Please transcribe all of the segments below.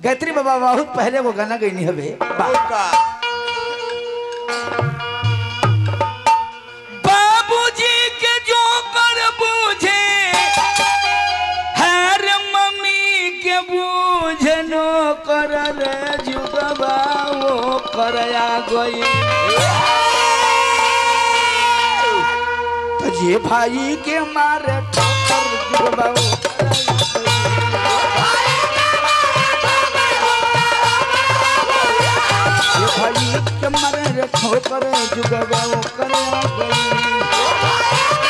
गायत्री बाबा बहुत पहले वो गाना गई हवे का बाबूजी के जो कर बूझे हर मम्मी के बूझे नो कर रे जुगबा वो करया गई तो जे भाई के मारे ठोकर जुगबा वो ये भाई के मारे रे ठोकर जुगबा वो करया गई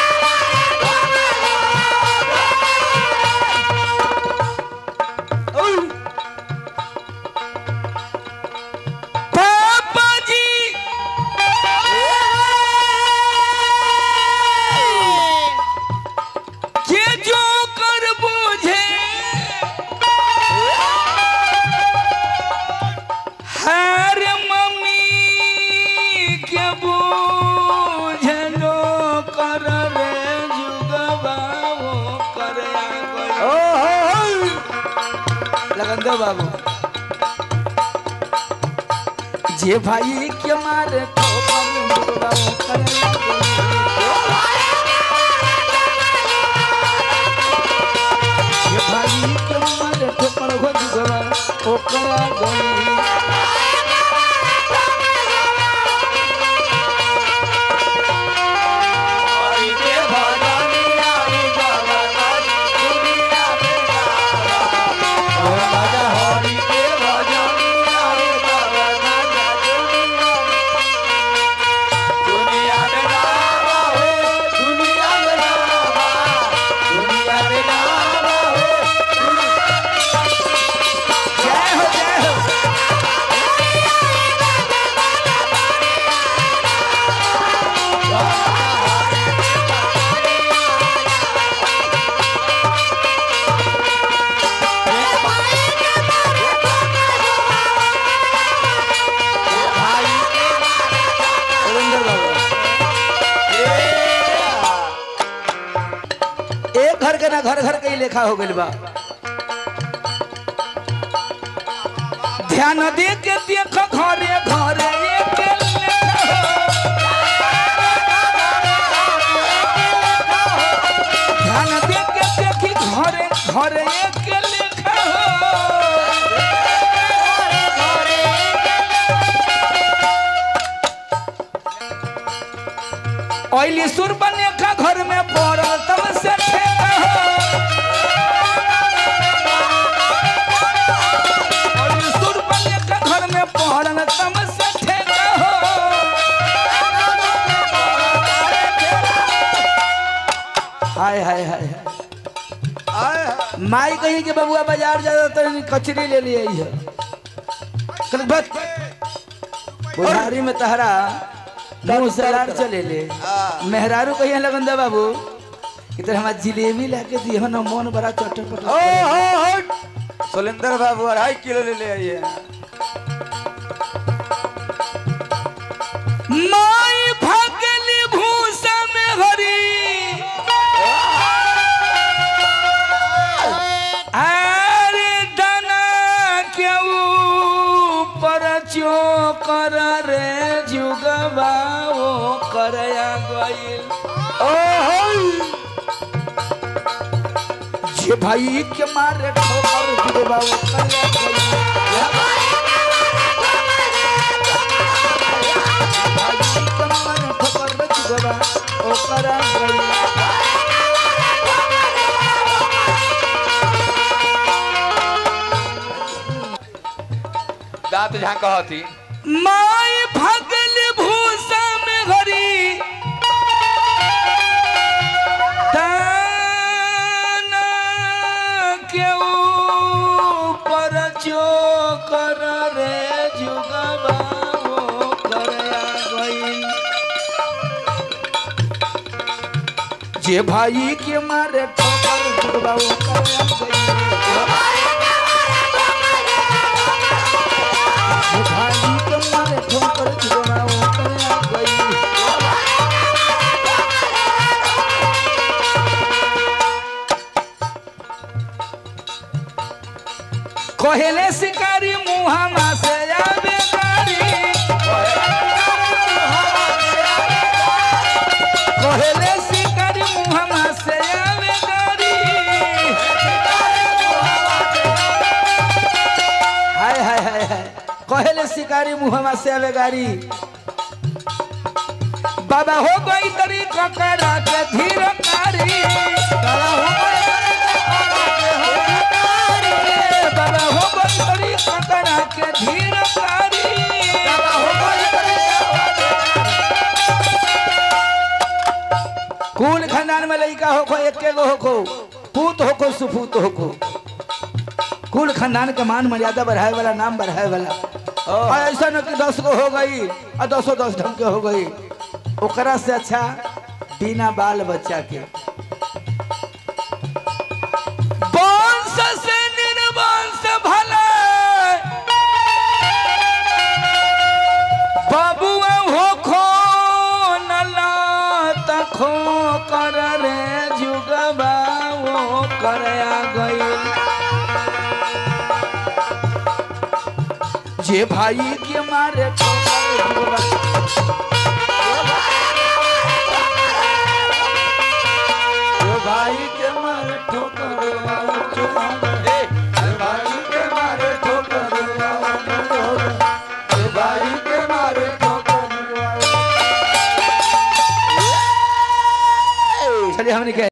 पापा जी के जो कर बूझे हर मम्मी के बूझे लो कर रे जुगबा वो कर लगन दो बाबू जे भाई के मारे ठोकर जुगबा वो कर जे भाई के मारे ठोकर हो जुगबा ओ करा गई जय हो जय हो सुरेंद्र बाबू एक घर के ना घर घर के ही लेखा हो गइल बा ध्यान दे के देख घरे घरे एक ध्यान दे के देखी घरे घरे एक लेखा ओइली सुर बने का घर में पड़ल तब से ठेका ओइली सुर बने का घर में पड़ल तब से ठेका हो हाय हाय हाय हाय माई कही के बबुआ बाजार जाता तो कचरी ले लिए है कल बस बुढ़ारी में तहरा मुंह से लार चले ले मेहरारू कहिए लगन दे बाबू कि तो हमारा जिलेबी लाके दियो ना मन बड़ा चटर पटर सुलेंद्र बाबू अढ़ाई किलो ले ले आइए माई भगली भूसा में हरी अरे दाना के ऊपर चोकर रे जुगबा वो करया गइल जे भाई के मारे ठोकर जुगबा वो करया गइल भाई के मारे ठोकर जुगबा वो करया गइल दांत जहाँ कहती माय भगल भूसा में घरी दाना के ऊपर जो कर रे जुगबा वो करया गइल जे भाई के मारे ठोकर जुगबा वो करया गइल भाई के मारे ठोकर जुगबा वो करया गइल कहेले से शिकारी मुहामा से आवे गाड़ी कहले शिकारी मुहामा से आवे गाड़ी हाय हाय हाय हाय कहले शिकारी मुहामा से आवे गाड़ी बाबा हो गई तरी ककड़ा के धीर कारी बाबा हो गई तरी ककड़ा के धीर कारी कुल खानदान में लड़का होखो एके गो होखो पूत होखो सुपूत होखो कुल खानदान के मान मर्यादा बढ़ाए वाला नाम बढ़ाए वाला और ऐसा न कि दस गो हो गई और दसो दस ढंग के हो गई ओकरा से अच्छा बिना बाल बच्चा के वंश से निर्वंश भले बाबुआ हो खो नला तखो कर रे जुगबा वो कर आ गई जे भाई के मारे ठोकर जुगबा जो भाई के मारे ठोकर जुगबा जे भाई के मारे ठोकर जे भाई के मारे ठोकर चलिए हमने कह